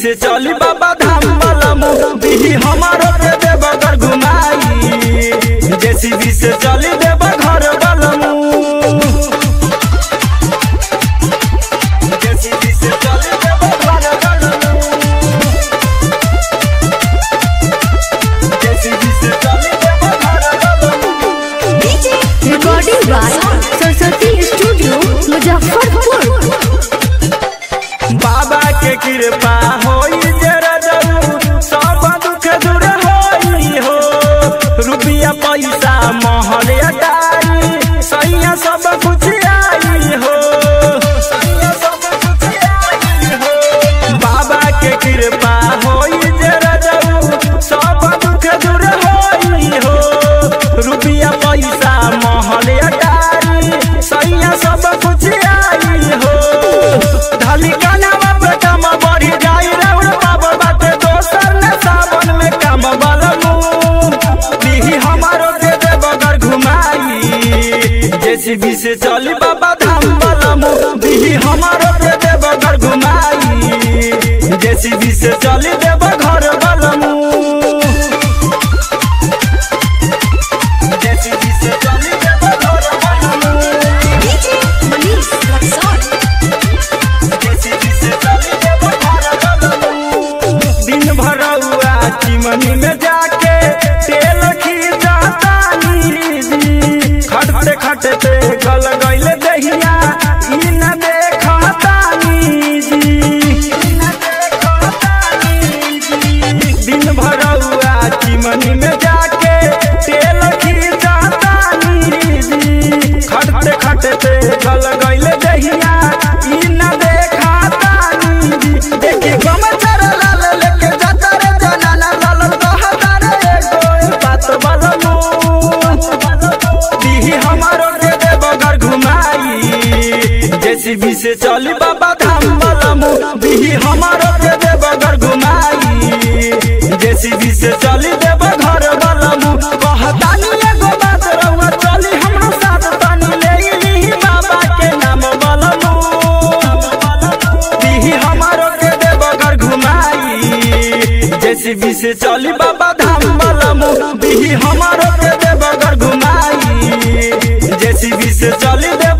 से चली बाबा धाम बलमु दिही हमारो के देव घर घुमाई जेसीबी से चली देव घर बलमु जेसीबी से चली देव घर बलमु जेसीबी से चली देव घर बलमु recording by Saraswati studio Muzaffarpur बाबा के कृपा होई जरा जरूर सब दुख दूर होई हो रुपया पैसा महल अटाई सैया सब कुछ आई हो सैया सब कुछ आई हो बाबा के कृपा होई जरा जरूर सब दुख दूर होई हो रुपया पैसा महल अटाई सैया सब कुछ आई हो ढाली कानावा पे काम बढ़ी जाई रउर बाबा बाटे दोसर ने सावन में काम बलमु दिही हमारो के देव घर घुमाई जेसीबी से चली बाबा धाम बलमु दिही हमारो के देव घर घुमाई जेसीबी से चली देव घर बलमु जेसीबी से चली देव घर बलमु मनीष रक्सौल दिन भर हुआ चिमनी में जाके तेल खींचतानी जी खटते खटते गल गइल दहिया ई न देखतानी जी ई न देखतानी जी। दिन भर हुआ चिमनी में जाके तेल खींचतानी जी खटते खटते गल गइल दहिया ई न देखतानी जी देखी गमचर लाल लेके जाता रे जनाना लाल कहता रे एगो बात बलमु दिही हमारो के देव घर घुमाई जेसीबी से चली बाबा धाम बलमु दिही हमारो के देव घर घुमाई जेसीबी से चली देव घर बलमु कहतानी एगो बात रउआ चली हमरा साथ तनी ले ली बाबा के नाम बलमु दिही हमारो के देव घर घुमाई जेसीबी से चली बाबा धाम बलमु दिही हमारो के देव घर घुमाई जेसीबी से चली देव